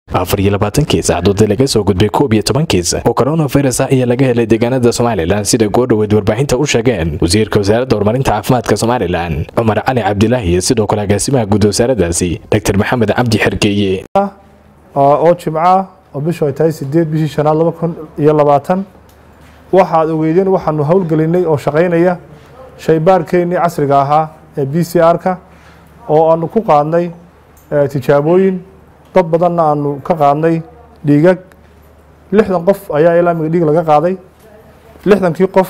afar iyo labaatan kiis axduudii laga soo gudbay koob iyo toban kiis oo coronavirus ah ayaa laga helay deegaanada somalilan sida goodhoweed warbaahinta u sheegeen wasiirka wasaaradda horumarinta caafimaadka somalilan cumar cali cabdilaahi iyo sidoo kale agaasimaha guud wasaaraddaasi dr maxamed cabdi xergeeye oo jimco ah oo bishu ay tahay sideed bishii shanaad laba kun iyo labaatan waxaad ogeydeen waxaanu howlgelinay oo shaqaynaya shaybaarkeennii casriga ahaa ee b c r-ka oo aanu ku qaadnay tijaabooyin dad badanna aanu ka qaadnay dhiigag lixdan qof ayaa ilaamiga dhiig laga qaaday lixdankii qof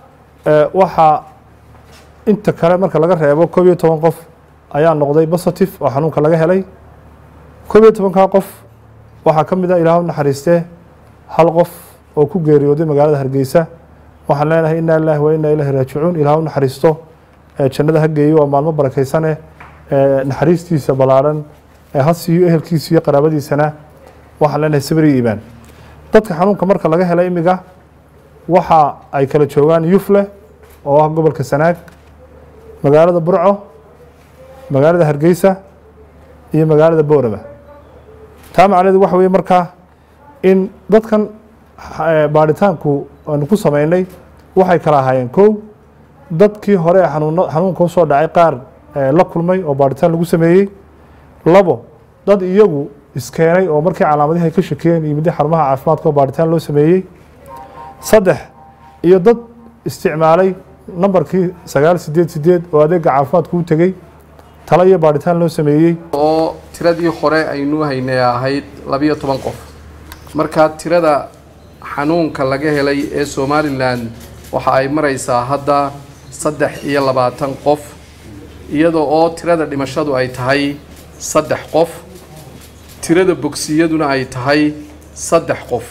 waxaa inta kale marka laga reebo koob iyo toban qof ayaa noqday positive oo xanuunka laga helay koob iyo tobankaa qof waxaa ka mid a ilaahu naxariistee hal qof oo ku geeriyooday magaalada hargeysa waxaan leenahay inaa lilahi wa inaa ilahi raajicuun ilaahu naxariisto jannada ha geeyo waa maalmo barakaysane naxariistiisa ballaaran ha siiyo ehelkiisa iyo qaraabadiisana waxaan leenahay sabri iimaan dadka xanuunka marka laga hela imiga waxa ay kala joogaan yufle oo ah gobolka sanaag magaalada burco magaalada hargeysa iyo magaalada boorama taa macnaheedu waxa weye markaa in dadkan baaritaanku aanu ku sameynay waxay kala ahaayeen kow dadkii hore xanuun xanuunka usoo dhacay qaar la kulmay oo baaritaan lagu sameeyey labo dad iyagu iskeenay oo markii calaamadihi ay ka shakiyeen yimidda xarumaha caafimaadka oo baaritaan loo sameeyey saddex iyo dad isticmaalay nambarkii sagaal sideed sideed oo adeega caafimaadku u tegey talo iyo baaritaan loo sameeyey oo tiradii hore aynu haynay ahayd labiyo toban qof markaa tirada xanuunka laga helay ee somalilan waxa ay maraysaa hadda saddex iyo labaatan qof iyada oo tirada dhimashadu ay tahay saddex qof tirada bogsiyaduna ay tahay saddex qof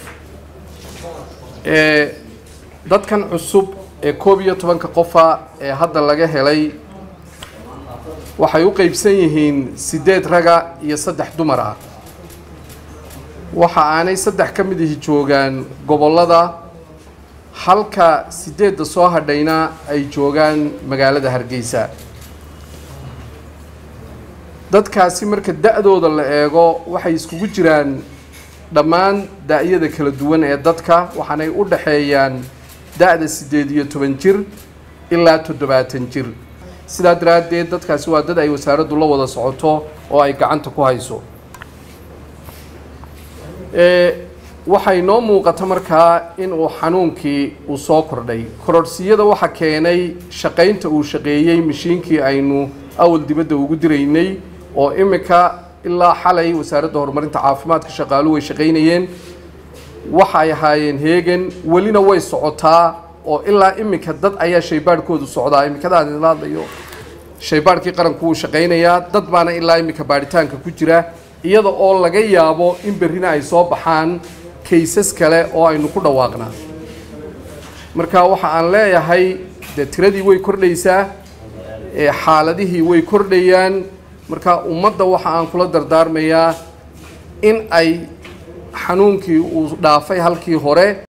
ee dadkan cusub ee koob iyo tobanka qofa ee hadda laga helay waxay u qeybsan yihiin siddeed raga iyo saddex dumar ah waxa aanay saddex ka mid ihi joogaan gobollada halka siddeedda soo hadhayna ay joogaan magaalada hargeysa dadkaasi marka da-dooda la eego waxay iskugu jiraan dhammaan da-yada kala duwan ee dadka waxaanay u dhaxeeyaan da-da siddeed iyo toban jir ilaa toddobaatan jir sidaa daraaddeed dadkaasi waa dad ay wasaaraddu la wada socoto oo ay gacanta ku hayso waxay noo muuqata markaa in uu xanuunkii uu soo kordhay kororhsiyada waxa keenay shaqaynta uu shaqeeyey mashiinkii aynu awal dibadda ugu diraynay oo imika ilaa xalay wasaaradda horumarinta caafimaadka shaqaaluhu way shaqaynayeen waxa ay ahaayeen heegan welina way socotaa oo ilaa imika dad ayaa shaybaadhkoodu socdaa imikadaan idinla hadlayo shaybaadhkii qaranku wuu shaqaynayaa dad baana ilaa imika baadhitaanka ku jira iyada oo laga yaabo in berrina ay soo baxaan kaysas kale oo aynu ku dhawaaqnaa marka waxa aan leeyahay dee tiradii way kordhaysaa xaaladihii way kordhayaan marka ummadda waxa aan kula dardaarmayaa in ay xanuunkii uu dhaafay halkii hore